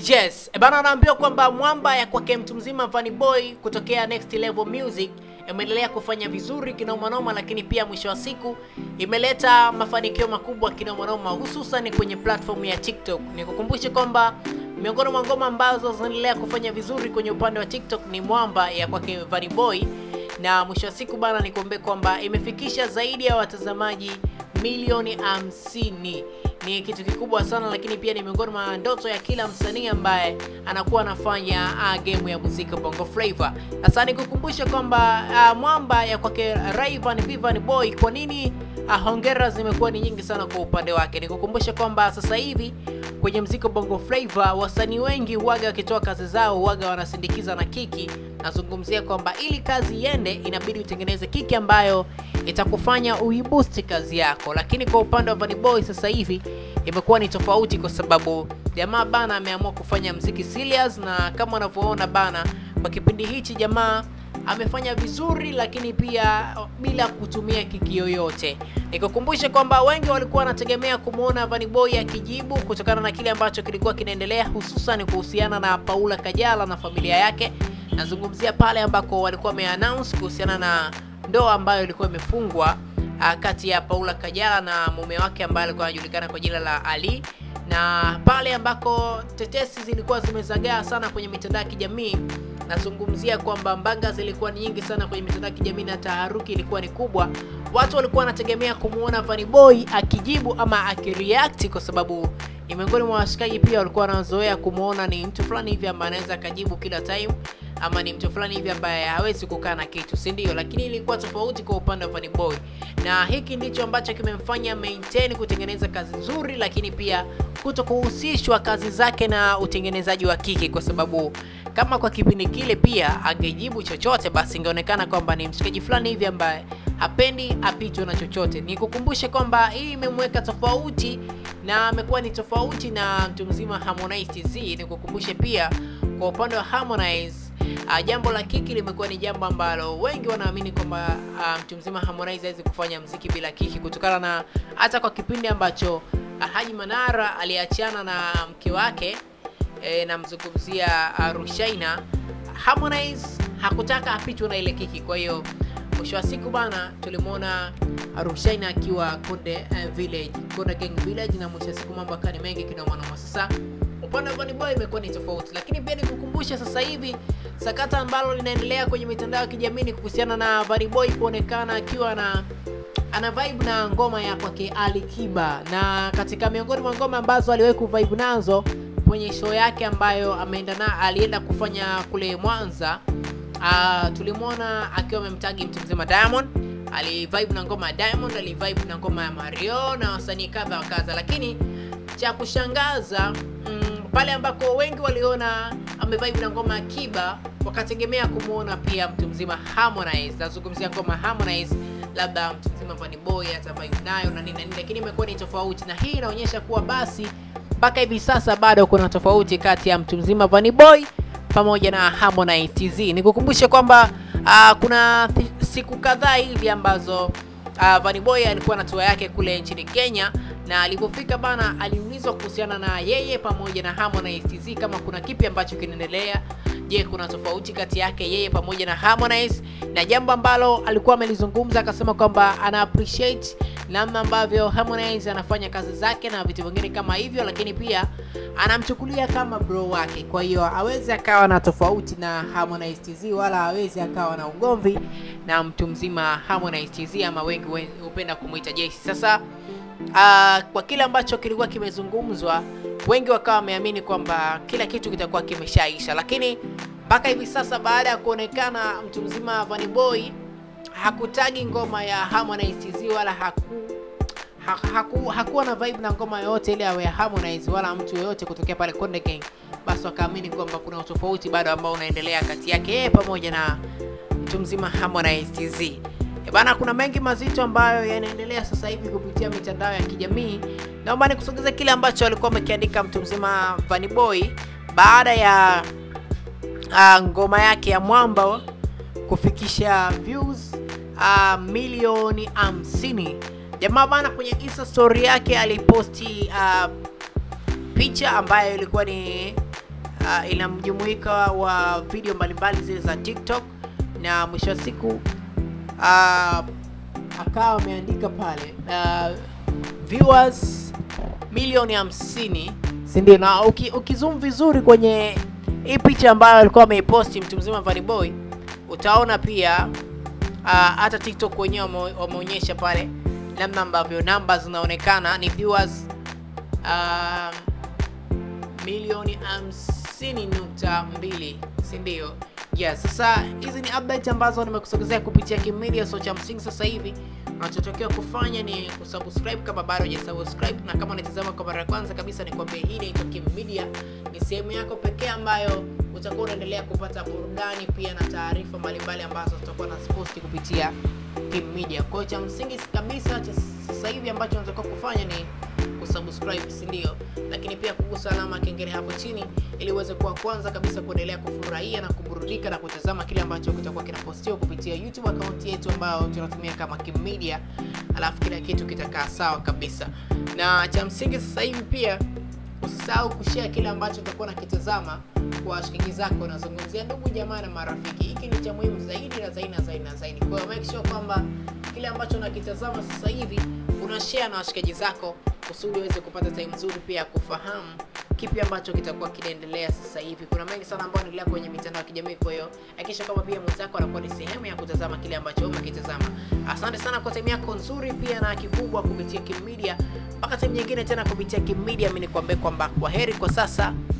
Yes, e bana, anaambiwa kwamba mwamba ya kwake mtu mzima Vanny Boy kutokea Next Level Music imeendelea kufanya vizuri kinomanoma, lakini pia mwisho wa siku imeleta mafanikio makubwa kinomanoma, hususan kwenye platform ya TikTok. Nikukumbushe kwamba miongoni mwa ngoma ambazo zinaendelea kufanya vizuri kwenye upande wa TikTok ni mwamba ya kwake Vanny Boy, na mwisho wa siku bana, nikumbe kwamba imefikisha zaidi ya watazamaji milioni hamsini ni kitu kikubwa sana, lakini pia ni miongoni mwa ndoto ya kila msanii ambaye anakuwa anafanya uh, game ya muziki Bongo Flava. Sasa nikukumbusha kwamba uh, mwamba ya kwake Rayvanny Vanny Boy, kwa nini uh, hongera zimekuwa ni nyingi sana kwa upande wake. Nikukumbusha kwamba sasa hivi kwenye muziki Bongo Flava wasanii wengi huaga wakitoa kazi zao huaga wanasindikiza na kiki. Nazungumzia kwamba ili kazi iende, inabidi utengeneze kiki ambayo itakufanya uiboost kazi yako, lakini kwa upande wa Vanny Boy sasa hivi imekuwa ni tofauti, kwa sababu jamaa bana ameamua kufanya mziki serious, na kama unavyoona bana, kwa kipindi hichi jamaa amefanya vizuri, lakini pia bila kutumia kiki yoyote. Nikukumbushe kwamba wengi walikuwa wanategemea kumwona Vanny Boy akijibu kutokana na kile ambacho kilikuwa kinaendelea, hususan kuhusiana na Paula Kajala na familia yake. Nazungumzia pale ambako walikuwa wameannounce kuhusiana na ndoa ambayo ilikuwa imefungwa uh, kati ya Paula Kajala na mume wake ambaye alikuwa anajulikana kwa jina la Ali, na pale ambako tetesi zilikuwa zimezagaa sana kwenye mitandao ya kijamii. Nazungumzia kwamba mbanga zilikuwa ni nyingi sana kwenye mitandao ya kijamii na taharuki ilikuwa ni kubwa. Watu walikuwa wanategemea kumwona Vanny Boy akijibu ama akireact, kwa sababu ni miongoni mwa washikaji pia walikuwa wanazoea kumwona ni mtu fulani hivi ambaye anaweza akajibu kila time ama ni mtu fulani hivi ambaye hawezi kukaa na kitu, si ndio? Lakini ilikuwa tofauti kwa upande wa Vanny Boy, na hiki ndicho ambacho kimemfanya maintain kutengeneza kazi nzuri, lakini pia kuto kuhusishwa kazi zake na utengenezaji wa kiki, kwa sababu kama kwa kipindi kile pia angejibu chochote, basi ingeonekana kwamba ni mshikaji fulani hivi ambaye hapendi apitwe na chochote. Nikukumbushe kwamba hii imemweka tofauti na amekuwa ni tofauti na mtu mzima Harmonize TZ. Nikukumbushe pia kwa upande wa Harmonize Uh, jambo la kiki limekuwa ni jambo ambalo wengi wanaamini kwamba uh, mtu mzima Harmonize hawezi kufanya mziki bila kiki, kutokana na hata kwa kipindi ambacho uh, Haji Manara aliachana na mke wake e, namzungumzia uh, Rushaina, Harmonize hakutaka apitwe na ile kiki. Kwa hiyo mwisho wa siku bana, tulimwona Rushaina akiwa Konde uh, Village, Konde Gang Village, na mwisho wa siku mambo akawa ni mengi kinomanoma. Sasa upande wa Vanny Boy imekuwa ni tofauti, lakini pia nikukumbusha sasa hivi sakata ambalo linaendelea kwenye mitandao ya kijamii ni kuhusiana na Vanny Boy kuonekana akiwa na ana vibe na ngoma ya kwake Ali Kiba, na katika miongoni mwa ngoma ambazo aliwahi kuvibe nazo kwenye show yake ambayo ameenda na alienda kufanya kule Mwanza, uh, tulimwona akiwa amemtagi mtu mzima Diamond alivibe na ngoma ya Diamond, alivibe na ngoma ya Mario na wasanii kadha wa kadha, lakini cha kushangaza mm, pale ambako wengi waliona amevibe na ngoma ya Kiba wakategemea kumwona pia mtu mzima Harmonize. Nazungumzia ngoma Harmonize, labda mtu mzima Vanny Boy atavibe nayo na nini na nini, lakini imekuwa ni tofauti, na hii inaonyesha kuwa basi mpaka hivi sasa bado kuna tofauti kati ya mtu mzima Vanny Boy pamoja na Harmonize TZ. Nikukumbushe kwamba uh, kuna siku kadhaa hivi ambazo uh, Vanny Boy alikuwa na tour yake kule nchini Kenya na alipofika bana, aliulizwa kuhusiana na yeye pamoja na Harmonize TZ kama kuna kipi ambacho kinaendelea. Je, kuna tofauti kati yake yeye pamoja na Harmonize? Na jambo ambalo alikuwa amelizungumza akasema kwamba ana appreciate namna ambavyo Harmonize anafanya kazi zake na vitu vingine kama hivyo, lakini pia anamchukulia kama bro wake. Kwa hiyo hawezi akawa na tofauti na Harmonize TZ wala hawezi akawa na ugomvi na mtu mzima Harmonize TZ, ama wengi hupenda kumuita Jesse. Sasa Uh, kwa kile ambacho kilikuwa kimezungumzwa, wengi wakawa wameamini kwamba kila kitu kitakuwa kimeshaisha, lakini mpaka hivi sasa baada ya kuonekana mtu mzima Vanny Boy hakutagi ngoma ya Harmonize TZ wala haku, ha, haku, hakuwa na vibe na ngoma yoyote ile ya Harmonize wala mtu yoyote kutokea pale Konde Gang, basi wakaamini kwamba kuna utofauti bado ambao unaendelea kati yake yeye pamoja na mtu mzima Harmonize TZ. E bana, kuna mengi mazito ambayo yanaendelea sasa hivi kupitia mitandao ya kijamii. Naomba nikusogeze kile ambacho alikuwa amekiandika mtu mzima Vanny Boy baada ya uh, ngoma yake ya Mwamba kufikisha views uh, milioni hamsini. Jamaa bana, kwenye Insta story yake aliposti uh, picha ambayo ilikuwa ni uh, ina mjumuika wa video mbalimbali zile za TikTok na mwisho wa siku uh, akawa ameandika pale uh, viewers milioni hamsini si ndio? Na uki, ukizoom vizuri kwenye hii picha ambayo alikuwa ameiposti mtu mzima Vanny Boy, utaona pia uh, hata TikTok wenyewe wame- wameonyesha pale namna ambavyo namba zinaonekana ni viewers um, milioni hamsini nukta mbili si ndio? Yes, sasa hizi ni update ambazo nimekusogezea kupitia Kim Media, so cha msingi sasa hivi unachotakiwa kufanya ni kusubscribe kama bado hujasubscribe, na kama unatazama kwa mara ya kwanza kabisa, ni kwambia hii inaitwa Kim Media, ni sehemu yako pekee ambayo utakuwa unaendelea kupata burudani pia na taarifa mbalimbali ambazo tutakuwa na posti kupitia Kim Media. Kwa hiyo cha msingi kabisa cha sasa hivi ambacho unatakiwa kufanya ni kusubscribe, si ndio? Lakini pia kugusa alama ya kengele hapo chini ili uweze kuwa kwanza kabisa kuendelea kufurahia na kuburudika na kutazama kile ambacho kitakuwa kinapostiwa kupitia YouTube account yetu ambayo tunatumia kama Kim Media, alafu kila kitu kitakaa sawa kabisa. Na cha msingi sasa hivi pia usisahau kushare kile ambacho utakuwa nakitazama kwa washikaji zako, unazungumzia ndugu jamaa na marafiki. Hiki ni cha muhimu zaidi na zaidi na zaidi na zaidi. Kwa hiyo make sure kwamba kile ambacho unakitazama sasa hivi una share na washikaji zako kusudi uweze kupata time nzuri pia ya kufahamu kipi ambacho kitakuwa kinaendelea sasa hivi. Kuna mengi sana ambayo yanaendelea kwenye mitandao ya kijamii, kwa hiyo hakikisha kwamba pia mwenzako anakuwa ni sehemu ya kutazama kile ambacho wewe umekitazama. Asante sana kwa time yako nzuri pia na kikubwa kupitia Kim Media. Mpaka time nyingine tena kupitia Kim Media, mimi nikwambie kwamba kwa heri kwa sasa.